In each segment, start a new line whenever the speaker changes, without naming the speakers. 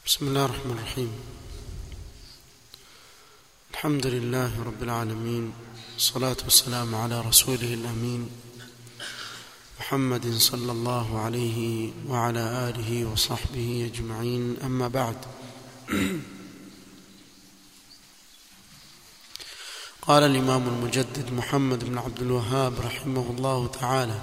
بسم الله الرحمن الرحيم الحمد لله رب العالمين الصلاة والسلام على رسوله الأمين محمد صلى الله عليه وعلى آله وصحبه أجمعين أما بعد قال الإمام المجدد محمد بن عبد الوهاب رحمه الله تعالى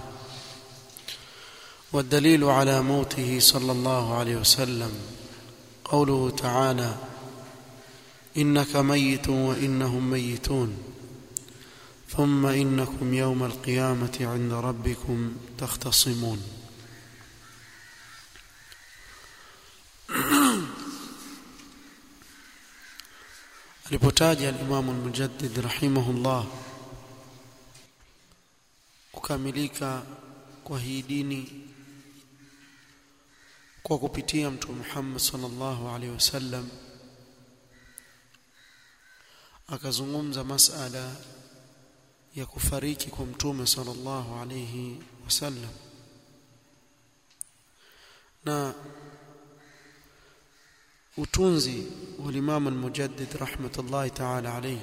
والدليل على موته صلى الله عليه وسلم قوله تعالى إنك ميت وإنهم ميتون ثم إنكم يوم القيامة عند ربكم تختصمون alipotaja alimamu almujaddid rahimahullah kukamilika kwa hii dini kwa kupitia mtume Muhammad sallallahu alaihi wasallam akazungumza masala ya kufariki kwa mtume sallallahu alaihi wasallam na utunzi wa Imam al-Mujaddid rahmatullahi ta'ala alayhi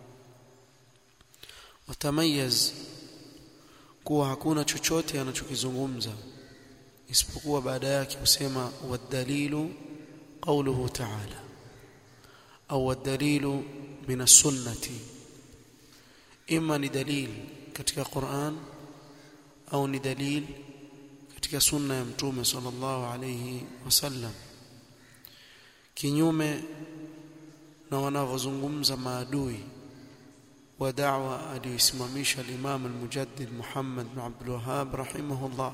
watamayaz kuwa hakuna chochote anachokizungumza isipokuwa baada yake kusema wadalilu qawluhu ta'ala au wadalilu min as-sunnati imma ni dalil katika Qur'an au ni dalil katika sunna ya mtume sallallahu alayhi wasallam kinyume na wanavyozungumza maadui wa da'wa aliyosimamisha al-Imam al-Mujaddid Muhammad bin Abdul Wahhab rahimahullah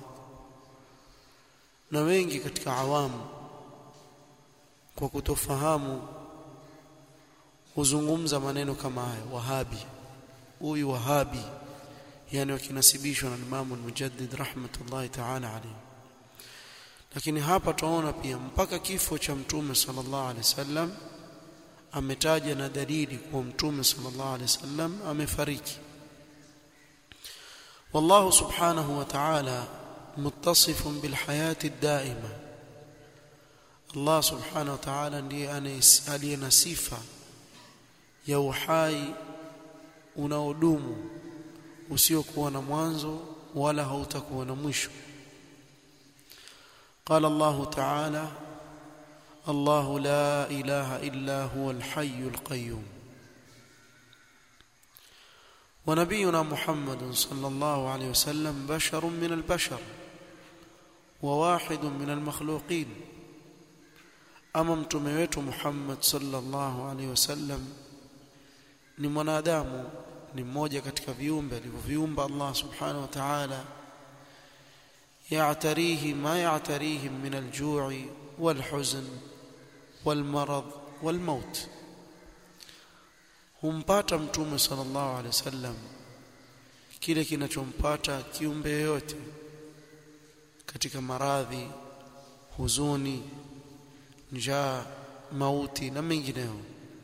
na wengi katika awamu kwa kutofahamu huzungumza maneno kama haya wahabi huyu wahabi yani wakinasibishwa na Imam al-Mujaddid rahmatullahi ta'ala alayhi lakini hapa tunaona pia mpaka kifo cha mtume sallallahu alaihi wasallam ametaja na dalili kuwa mtume sallallahu alaihi wasallam amefariki والله سبحانه وتعالى متصف بالحياة الدائمة الله سبحانه وتعالى ndiye aliye na sifa ya uhai unaodumu usiokuwa na mwanzo wala hautakuwa na mwisho قال الله تعالى الله لا اله الا هو الحي القيوم ونبينا محمد صلى الله عليه وسلم بشر من البشر وواحد من المخلوقين اما mtume wetu Muhammad sallallahu alaihi wasallam ni mwanadamu ni mmoja katika viumbe alivyoviumba Allah subhanahu wa ta'ala يعتريه ما يعتريهم من الجوع والحزن والمرض والموت humpata mtume sallallahu alaihi wasallam kile kinachompata kiumbe yote katika maradhi huzuni njaa mauti na mengineyo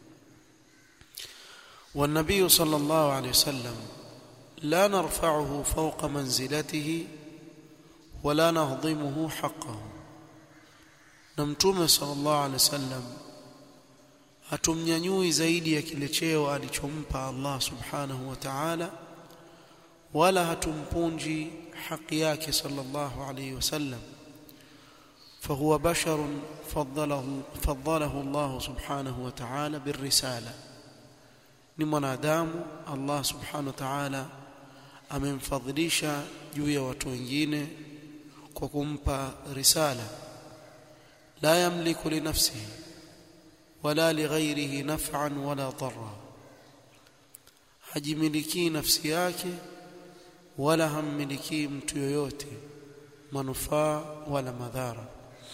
والنبي صلى الله عليه وسلم لا نرفعه فوق منزلته ولا نهضمه حقه na mtume sallallahu alaihi wasallam hatumnyanyui zaidi ya kile cheo alichompa Allah subhanahu wa ta'ala wala hatumpunji haki yake sallallahu alaihi wasallam فهو بشر فضله فضله الله سبحانه وتعالى بالرساله ni mwanadamu Allah subhanahu wa ta'ala amemfadhilisha juu ya watu wengine kwa kumpa risala la yamliku li nafsihi wala li ghairihi naf'an wala darra hajimiliki nafsi yake wala hammiliki mtu yoyote manufaa wala madhara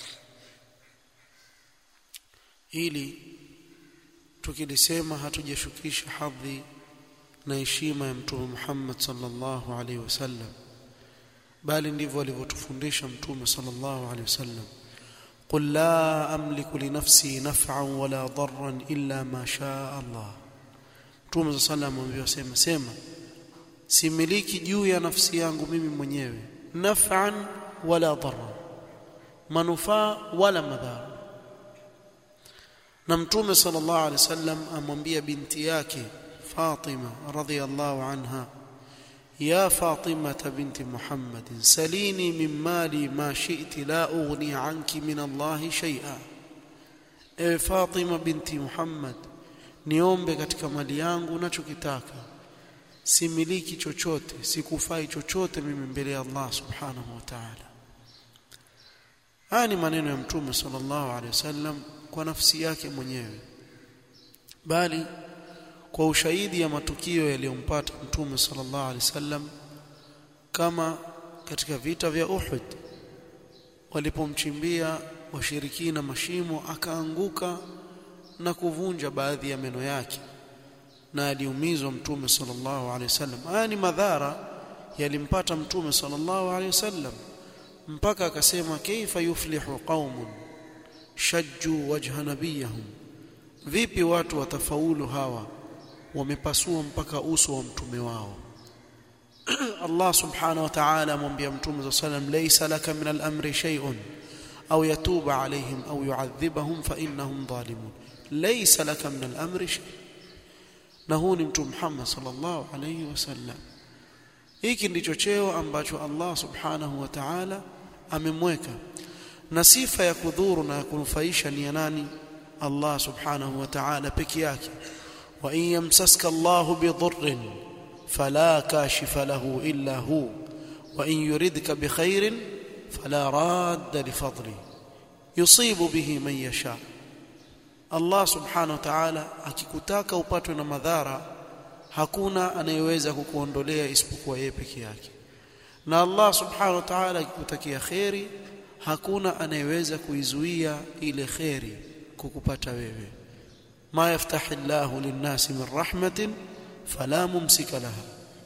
ili tukilisema hatujashukisha hadhi na heshima ya mtume Muhammad sallallahu alaihi wasallam bali ndivyo alivyotufundisha mtume sallallahu alaihi wasallam qul la amliku li nafsi naf'an wala darran illa ma shaa Allah mtume sallallahu alaihi wasallam sema similiki juu ya nafsi yangu mimi mwenyewe naf'an wala darran manufaa wala madhara na mtume sallallahu alaihi wasallam amwambia binti yake Fatima radhiyallahu anha ya Fatima binti Muhammad salini min mali ma shi'ti la ughni anki min Allah shay'a ewe Fatima binti Muhammad niombe katika mali yangu unachokitaka similiki chochote sikufai chochote mimi mbele ya Allah subhanahu wa ta'ala haya ni maneno ya mtume sallallahu alaihi wasallam kwa nafsi yake mwenyewe bali kwa ushahidi ya matukio yaliyompata mtume sallallahu alaihi wasallam kama katika vita vya Uhud walipomchimbia washirikina mashimo akaanguka na kuvunja baadhi ya meno yake na aliumizwa mtume sallallahu alaihi wasallam haya ni madhara yalimpata mtume sallallahu alaihi wasallam mpaka akasema kaifa yuflihu qaumun shajju wajha nabiyahum vipi watu watafaulu hawa wamepasua mpaka uso wa mtume wao Allah subhanahu wa ta'ala amwambia mtume sallam laysa laka min al-amri shay'un aw yatuba alayhim aw yu'adhibahum fa innahum zalimun laysa laka min al-amri shay na huu ni mtume Muhammad sallallahu alayhi wasallam hiki ndicho cheo ambacho Allah subhanahu wa ta'ala amemweka na sifa ya kudhuru na kunufaisha ni ya nani Allah subhanahu wa ta'ala peke yake wa in yamsaska Allah bidhurrin fala kashifa lahu illa hu wa in yuridka bikhairin fala radda lifadli yusibu bihi man yasha Allah subhanahu wa ta'ala akikutaka upatwe na madhara hakuna anayeweza kukuondolea isipokuwa yeye peke yake na Allah subhanahu wa ta'ala akikutakia khairi hakuna anayeweza kuizuia ile khairi kukupata wewe ma yaftahi Allahu lin-nasi min rahmatin fala mumsika laha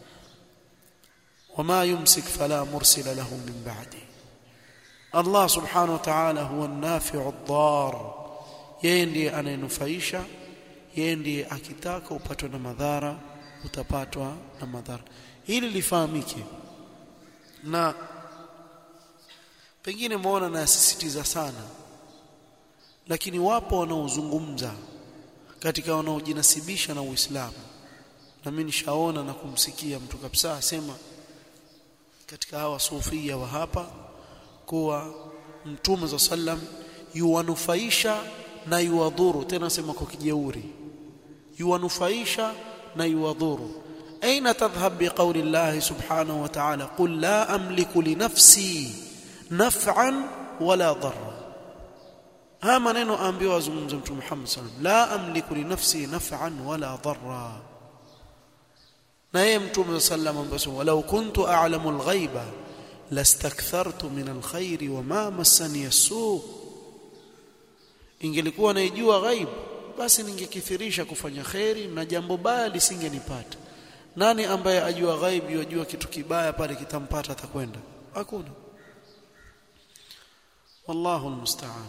wama yumsik fala mursila lahu min ba'di Allah subhanahu wa ta'ala huwa an-nafi'u ad-dar yeye ndiye anayenufaisha yeye ndiye akitaka upatwe na madhara utapatwa na madhara hili lifahamike na pengine muona nasisitiza sana lakini wapo wanaozungumza katika wanaojinasibisha na Uislamu na mimi nishaona na kumsikia mtu kabisa asema katika hawa sufia wa hapa kuwa mtume za sallam yuwanufaisha na yuwadhuru tena sema kwa kijeuri yuwanufaisha na yuwadhuru aina tadhhab biqawli Allah subhanahu wa ta'ala qul la amliku li nafsi naf'an wala dharra haya maneno ambiwa azungumza mtume Muhammad sallallahu alaihi wasallam la amliku li nafsi naf'an wala dharra na yeye mtume sallallahu alaihi wasallam walau kuntu a'lamu al-ghaiba lastakthartu min al-khairi wama massani as-su ingelikuwa naijua ghaib basi ningekithirisha kufanya khairi na jambo baya lisingenipata nani ambaye ajua ghaib yajua kitu kibaya pale kitampata atakwenda hakuna والله المستعان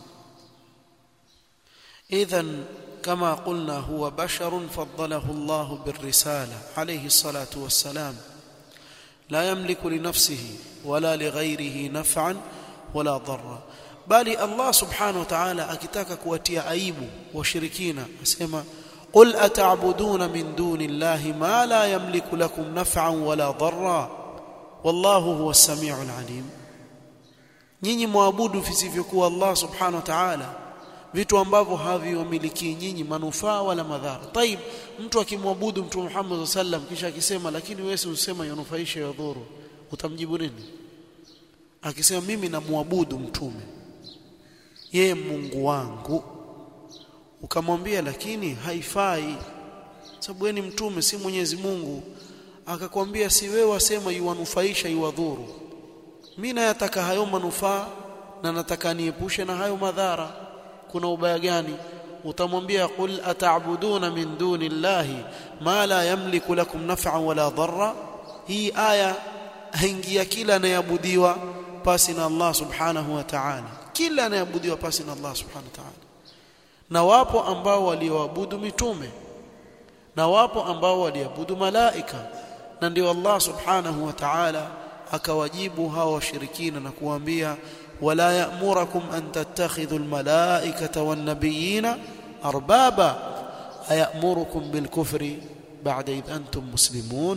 اذا كما قلنا هو بشر فضله الله بالرساله عليه الصلاه والسلام لا يملك لنفسه ولا لغيره نفعا ولا ضرا بل الله سبحانه وتعالى akitaka kuwatia aibu washirikina asema قل اتعبدون من دون الله ما لا يملك لكم نفعا ولا ضرا والله هو السميع العليم nyinyi muabudu visivyokuwa Allah subhanahu wa ta'ala vitu ambavyo haviwamiliki nyinyi manufaa wala madhara taib mtu akimwabudu mtume Muhammad sallam kisha akisema lakini wewe si usema yanufaisha yadhuru utamjibu nini akisema mimi namwabudu mtume yeye Mungu wangu ukamwambia lakini haifai sababu ni mtume si Mwenyezi Mungu akakwambia si wewe wasema yuwanufaisha yuwadhuru mimi nayataka hayo manufaa na nataka niepushe na hayo madhara kuna ubaya gani utamwambia qul ata'buduna min duni llahi ma la yamliku lakum naf'an wala dharra hii aya haingia kila anayeabudiwa pasi na Allah subhanahu wa ta'ala kila anayeabudiwa pasi na Allah subhanahu wa ta'ala na wapo ambao walioabudu mitume na wapo ambao waliabudu malaika na ndio Allah subhanahu wa ta'ala akawajibu hawa washirikina na kuambia wala ya'murakum an tattakhidhu almalaikata wan-nabiyina arbaba ayamurukum bilkufri ba'da idh antum muslimun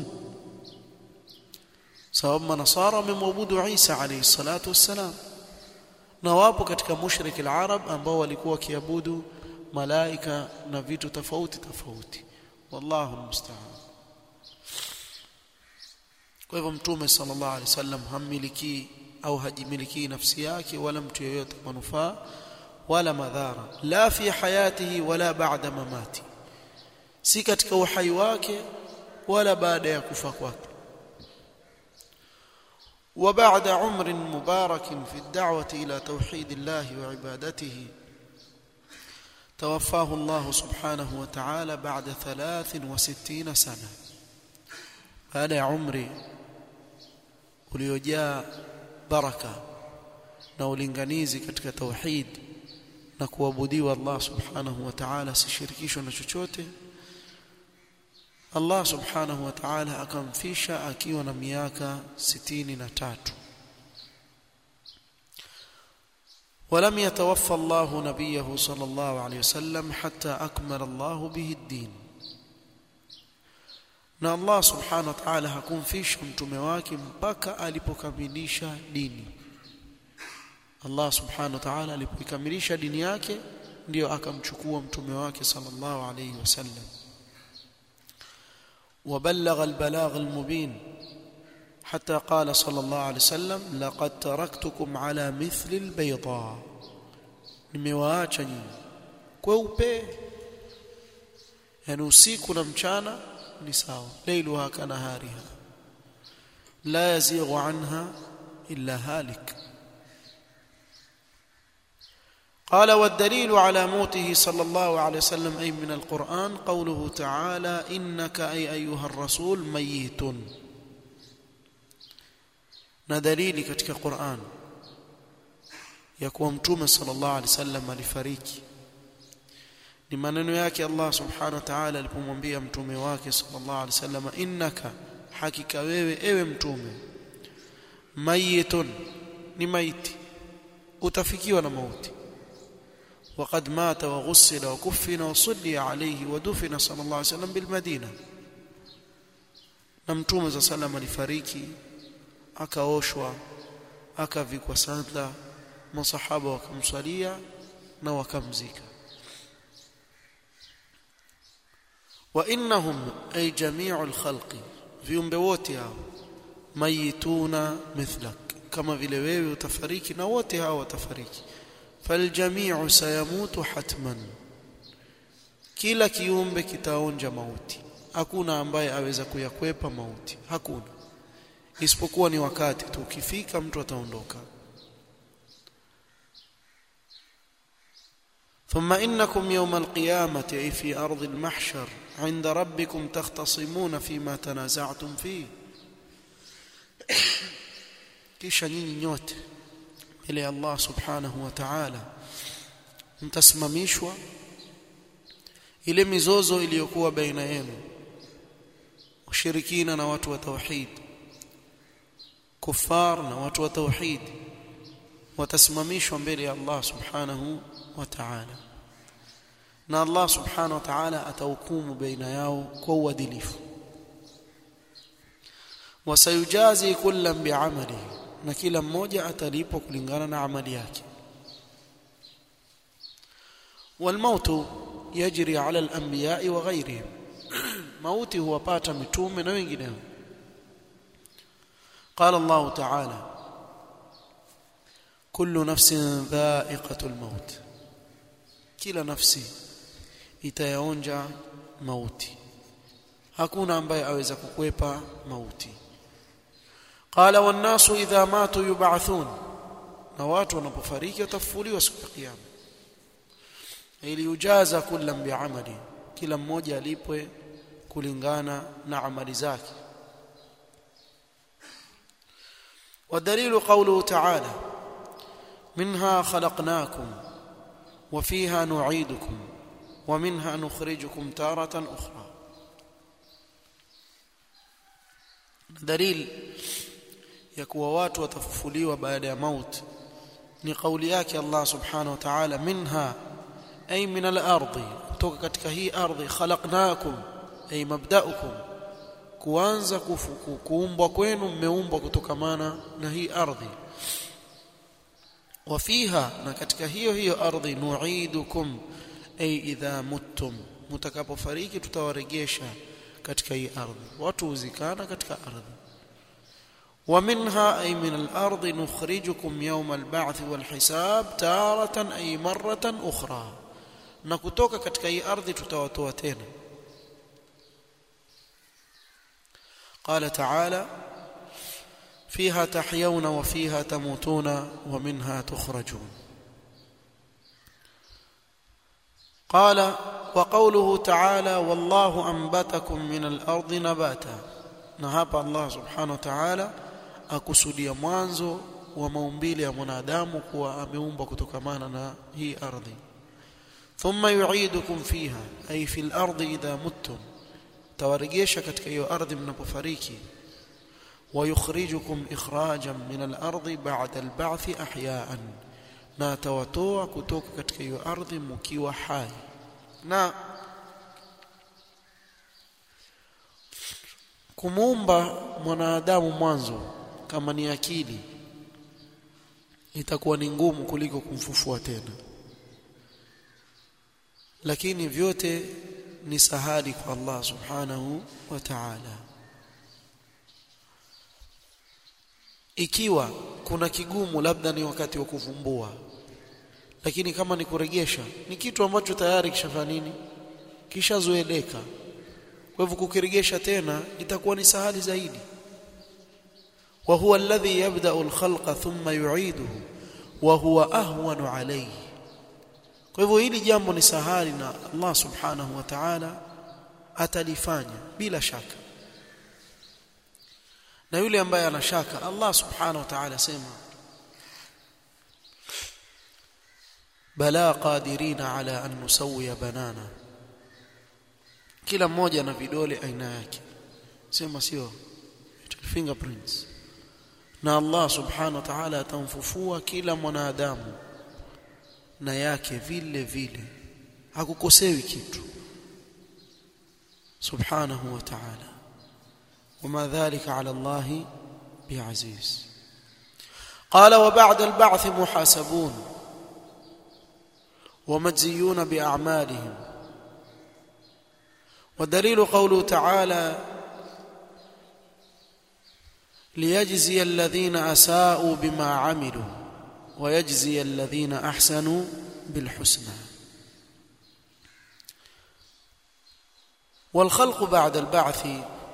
sababu manasara wamemwabudu Isa alayhi salatu wassalam na wapo katika mushriki al-arab ambao walikuwa wakiabudu malaika na vitu tofauti tofauti wallahu musta'an kwa hivyo mtume sallallahu alaihi wasallam hammiliki au hajimiliki nafsi yake wala mtu yeyote manufaa wala madhara la fi hayatihi wala ba'da mamati si katika uhai wake wala baada ya kufa kwake وبعد عمر مبارك في الدعوة إلى توحيد الله وعبادته توفاه الله سبحانه وتعالى بعد ثلاث وستين سنة هذا عمري uliojaa baraka na ulinganizi katika tauhid na kuabudiwa Allah subhanahu wa ta'ala sishirikishwe na chochote Allah subhanahu wa ta'ala akamfisha akiwa na miaka sitini na tatu ولم يتوفى الله نبيه صلى الله عليه وسلم حتى أكمل الله به الدين na Allah subhanahu wa ta'ala hakumfisha mtume wake mpaka alipokamilisha dini Allah subhanahu wa ta'ala alipokamilisha dini yake ndio akamchukua mtume wake sallallahu alayhi wasallam وبلغ البلاغ المبين حتى قال صلى الله عليه وسلم لقد تركتكم على مثل البيضاء nimewaacha nyinyi kweupe yani usiku na mchana ni sawa lailuha kanahariha la yazighu anha illa halik قال والدليل على موته صلى الله عليه وسلم أي من القرآن قوله تعالى إنك أي أيها الرسول ميت ندليل كتك قرآن يكون متوم صلى الله عليه وسلم alifariki ni maneno yake Allah subhanahu wa ta'ala alipomwambia mtume wake sallallahu alaihi wasallam innaka hakika wewe ewe mtume mayitun ni maiti utafikiwa na mauti وقد مات وغسل وكفن وصلي عليه ودفن صلى الله عليه وسلم بالمدينة na mtume za salam alifariki akaoshwa akavikwa sanda masahaba wakamswalia na wakamzika wa innahum ay jami'u al-khalqi viumbe wote hao mayituna mithlak kama vile wewe utafariki na wote hao watafariki faljami'u sayamutu hatman kila kiumbe kitaonja mauti hakuna ambaye aweza kuyakwepa mauti hakuna isipokuwa ni wakati tu ukifika mtu ataondoka ثم إنكم يوم القيامة أي في أرض المحشر عند ربكم تختصمون فيما تنازعتم فيه kisha nyinyi nyote mbele ya Allah subhanahu wa ta'ala mtasimamishwa ile mizozo iliyokuwa baina yenu ushirikina na watu wa tauhid kufar na watu wa tauhid watasimamishwa mbele ya Allah subhanahu wa ta'ala na Allah subhanahu wa ta'ala atahukumu baina yao kwa uadilifu wasayujazi kullam bi'amalihi na kila mmoja atalipwa kulingana na amali yake والموت يجري على الانبياء وغيرهم mauti huwapata mitume na wengineo قال الله تعالى كل نفس ذائقة الموت kila nafsi itayaonja mauti hakuna ambaye aweza kukwepa mauti قال والناس إذا ماتوا يبعثون na watu wanapofariki watafufuliwa siku ya kiyama ili yujaza kullam bi'amali kila mmoja alipwe kulingana na amali zake والدليل قوله تعالى منها خلقناكم وفيها نعيدكم ومنها نخرجكم تارة أخرى دليل ya kuwa watu watafufuliwa baada ya mauti ni kauli yake Allah subhanahu wa ta'ala minha ay min al-ardi kutoka katika hii ardhi khalaqnakum ay mabda'ukum kuanza kuumbwa kwenu mmeumbwa kutokamana na hii ardhi wafiha na katika hiyo hiyo ardhi nu'idukum ay idha muttum mtakapofariki tutawaregesha katika hii ardhi watu huzikana katika ardhi ومنها أي من الأرض نخرجكم يوم البعث والحساب تارة أي مرة أخرى نكتوك katika hii ardhi tutawatoa tena قال تعالى فيها تحيون وفيها تموتون ومنها تخرجون قال وقوله تعالى والله أنبتكم من الأرض نباتا نهاب الله سبحانه وتعالى akusudia mwanzo wa maumbile ya mwanadamu kuwa ameumbwa kutokamana na hii ardhi thumma yu'idukum fiha ay fil ardi idha muttum tawarejesha katika hiyo ardhi mnapofariki ويخرجكم إخراجا من الأرض بعد البعث أحياء na tawatoa kutoka katika hiyo ardhi mkiwa hai na kumuumba mwanadamu mwanzo kama ni akili itakuwa ni ngumu kuliko kumfufua tena lakini vyote ni sahali kwa Allah subhanahu wa ta'ala ikiwa kuna kigumu labda ni wakati wa kuvumbua lakini kama ni kuregesha ni kitu ambacho tayari kishafanya nini kishazoeleka kwa hivyo kukiregesha tena itakuwa ni sahali zaidi wa huwa alladhi yabda'u al-khalqa thumma yu'iduhu wa huwa ahwanu alayhi kwa hivyo hili jambo ni sahali na Allah subhanahu wa ta'ala atalifanya bila shaka na yule ambaye ana shaka Allah subhanahu wa ta'ala sema bala qadirina ala an nusawiya banana kila mmoja na vidole aina yake sema sio fingerprints na Allah subhanahu wa ta'ala atamfufua kila mwanadamu na yake vile vile hakukosewi kitu subhanahu wa ta'ala وما ذلك على الله بعزيز قال وبعد البعث محاسبون ومجزيون بأعمالهم ودليل قوله تعالى ليجزي الذين أساءوا بما عملوا ويجزي الذين أحسنوا بالحسنى والخلق بعد البعث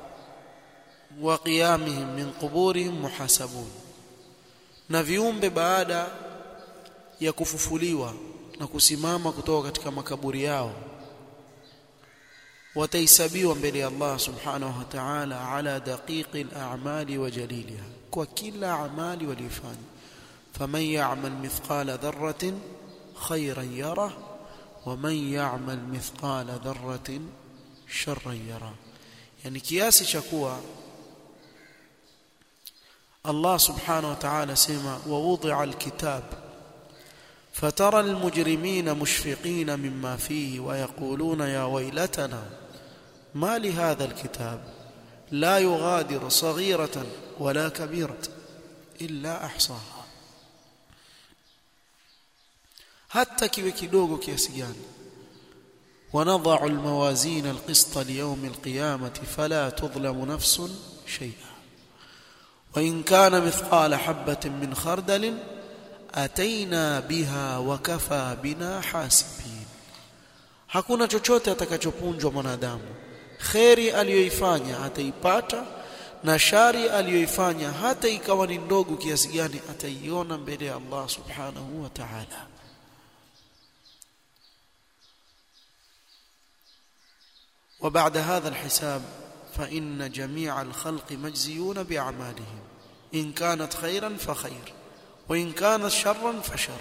وقيامهم من قبورهم محاسبون na viumbe baada ya kufufuliwa na kusimama kutoka katika makaburi yao watahesabiwa mbele ya Allah subhanahu wa ta'ala ala daqiqi al-a'mali wa jaliliha kwa kila amali walifanya faman ya'mal mithqala dharratin khayran yarah wa man ya'mal mithqala dharratin sharran yarah yani kiasi cha kuwa Allah subhanahu wa ta'ala sema wa wudi'a al-kitab فترى المجرمين مشفقين مما فيه ويقولون يا ويلتنا ما لهذا الكتاب لا يغادر صغيرة ولا كبيرة إلا أحصاها حتى kiwe kidogo kiasi gani ونضع الموازين القسط ليوم القيامة فلا تظلم نفس شيئا وإن كان مثقال حبة من خردل أتينا بها وكفى بنا حاسبين hakuna chochote atakachopunjwa mwanadamu kheri aliyoifanya ataipata na shari aliyoifanya hata ikawa ni ndogo kiasi gani ataiona mbele ya Allah subhanahu wa ta'ala وبعد هذا الحساب فإن جميع الخلق مجزيون بأعمالهم إن كانت خيرا فخير وإن كانت شرا فشر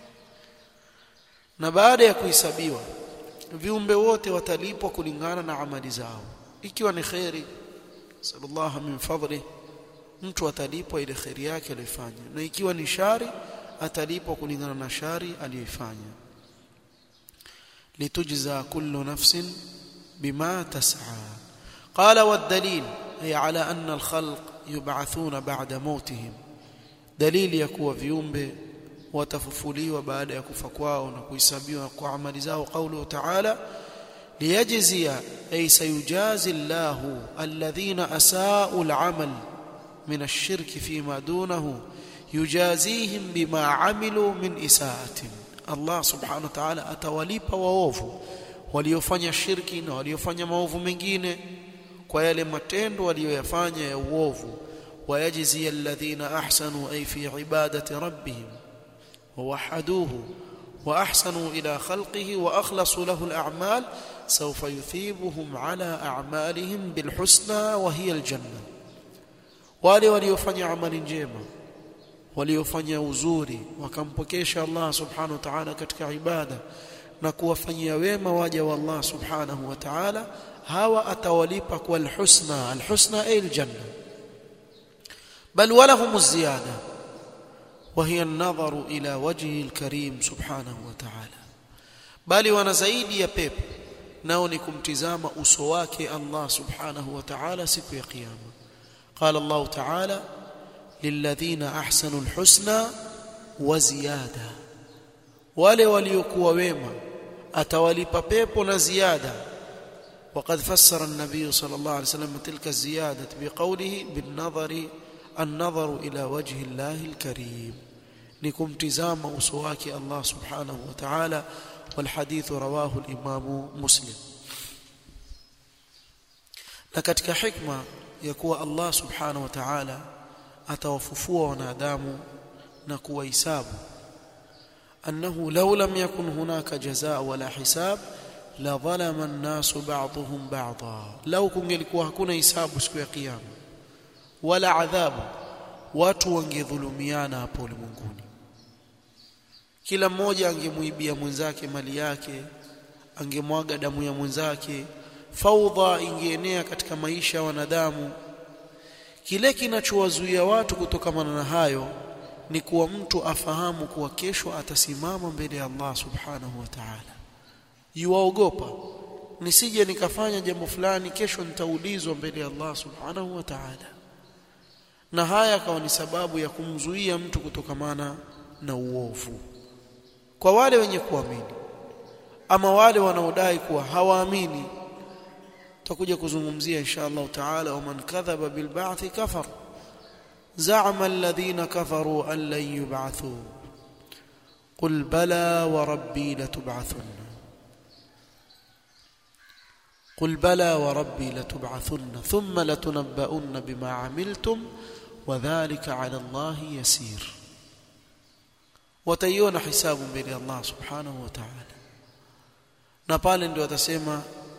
na baada ya kuhesabiwa viumbe wote watalipwa kulingana na amali zao ikiwa ni khairi sallallahu min fadli mtu atalipwa ile khairi yake aliyofanya na ikiwa ni shari atalipwa kulingana na shari aliyoifanya litujza kullu nafsin bima tas'a qala wad-dalil ay ala anna al-khalq yub'athuna ba'da mautihim dalili ya kuwa viumbe watafufuliwa baada ya kufa kwao na kuhesabiwa kwa amali zao qaulu ta'ala liyajziya ay sayujazi Allahu alladhina asa'u al-amal min ash-shirki fima dunahu yujazihim bima amilu min isaatin Allah subhanahu wa ta'ala atawalipa waovu waliofanya shirki na waliofanya maovu mengine kwa yale matendo waliyoyafanya ya uovu wayajzi alladhina ahsanu ay fi ibadati rabbihim ووحدوه واحسنوا الى خلقه واخلصوا له الاعمال سوف يثيبهم على اعمالهم بالحسنى وهي الجنه wale waliofanya amali njema waliofanya uzuri wakampokesha Allah subhanahu wa ta'ala katika ibada na kuwafanyia wema waja wa Allah subhanahu wa ta'ala hawa atawalipa kwa alhusna alhusna ay aljanna bal walahum ziyada وهي النظر إلى وجهه الكريم سبحانه وتعالى bali wana zaidi ya pepo nao ni kumtizama uso wake Allah subhanahu wa ta'ala siku ya kiyama qala Allah ta'ala lilladhina ahsanu alhusna wa ziyada wale waliokuwa wema atawalipa pepo na ziada وقد فسر النبي صلى الله عليه وسلم تلك الزيادة بقوله بالنظر النظر إلى وجه الله الكريم نكم تزام أسواك الله سبحانه وتعالى والحديث رواه الإمام مسلم لكتك حكمة يكوى الله سبحانه وتعالى أتوففوا ونادام نكوى يساب أنه لو لم يكن هناك جزاء ولا حساب لظلم الناس بعضهم بعضا لو كنgelikuwa hakuna hisabu siku ya kiyama wala adhabu watu wangedhulumiana hapo ulimwenguni kila mmoja angemuibia mwenzake mali yake angemwaga damu ya mwenzake faudha ingeenea katika maisha ya wanadamu kile kinachowazuia watu kutokamana na hayo ni kuwa mtu afahamu kuwa kesho atasimama mbele ya Allah subhanahu wa ta'ala yuwaogopa nisije nikafanya jambo fulani kesho nitaulizwa mbele ya Allah subhanahu wa ta'ala na haya akawa ni sababu ya kumzuia mtu kutokamana na uovu kwa wale wenye kuamini ama wale wanaodai kuwa hawaamini tutakuja kuzungumzia insha Allah taala waman kadhaba bil ba'thi kafar za'ama alladhina kafaru an lan yub'athu qul bala wa rabbi latub'athunna قل بلى وربي لتبعثن ثم لتنبؤن بما عملتم وذلك على الله يسير wataiona hisabu mbele ya Allah subhanahu wa ta'ala na pale ndio watasema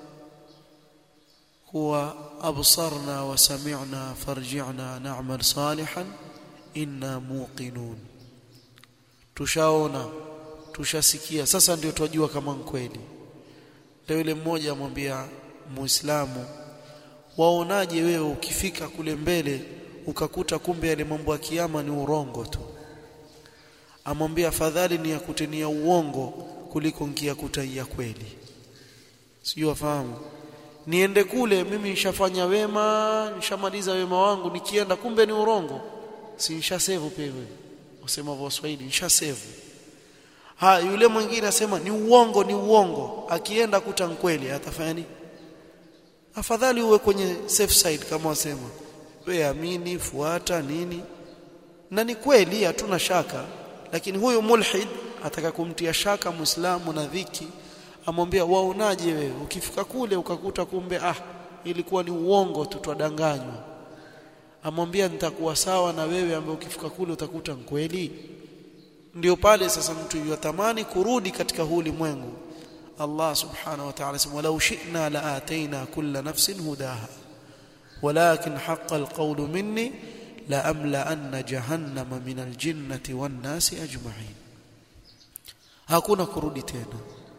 kuwa absarna wa sami'na farji'na na'mal salihan inna muqinun tushaona tushasikia sasa ndio tunajua kama kweli leo yule mmoja amwambia muislamu waonaje wewe ukifika kule mbele ukakuta kumbe yale mambo ya kiyama ni urongo tu amwambia afadhali ni yakutenia uongo kuliko nkiyakutia kweli sijui wafahamu niende kule mimi nishafanya wema nishamaliza wema wangu nikienda kumbe ni urongo si nishasevu pia wewe wasema wa Waswahili nishasevu ha yule mwingine asema ni uongo ni uongo akienda kuta kweli atafanya nini afadhali uwe kwenye safe side kama wasema wewe amini fuata nini na ni kweli hatuna shaka lakini huyu mulhid ataka kumtia shaka muislamu na dhiki amwambia waonaje wewe ukifika kule ukakuta kumbe ah ilikuwa ni uongo tu twadanganywa amwambia nitakuwa sawa na wewe ambaye ukifika kule utakuta kweli ndio pale sasa mtu yatamani kurudi katika huu ulimwengu Allah subhanahu wa ta'ala sema walau shi'na la ataina kulla nafsin hudaha walakin haqqa alqawlu minni la amla anna jahannama min aljinnati wan nasi ajma'in hakuna kurudi tena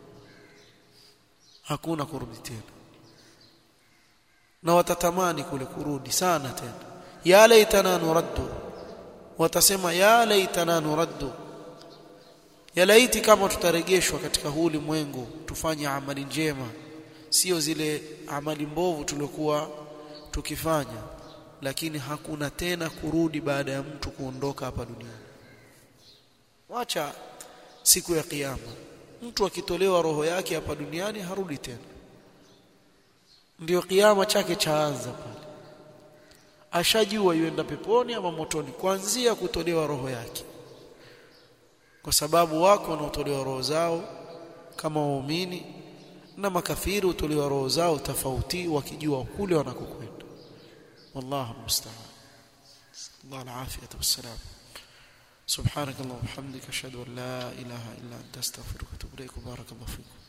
hakuna kurudi tena na watatamani kule kurudi sana tena ya laitana nuraddu watasema ya laitana nuraddu yalaiti kama tutaregeshwa katika huu ulimwengu tufanye amali njema sio zile amali mbovu tuliokuwa tukifanya lakini hakuna tena kurudi baada ya mtu kuondoka hapa duniani wacha siku ya kiyama mtu akitolewa roho yake hapa duniani harudi tena ndio kiyama chake chaanza pale ashajua yuenda peponi ama motoni kuanzia kutolewa roho yake kwa sababu wako wanaotolewa roho zao kama waumini na makafiri hutolewa roho zao tofauti wakijua kule wanakokwenda wallahu musta'an Allah alafiyata wassalam سبحانك اللهم وبحمدك اشهد ان لا اله الا انت استغفرك واتوب اليك بارك الله فيكم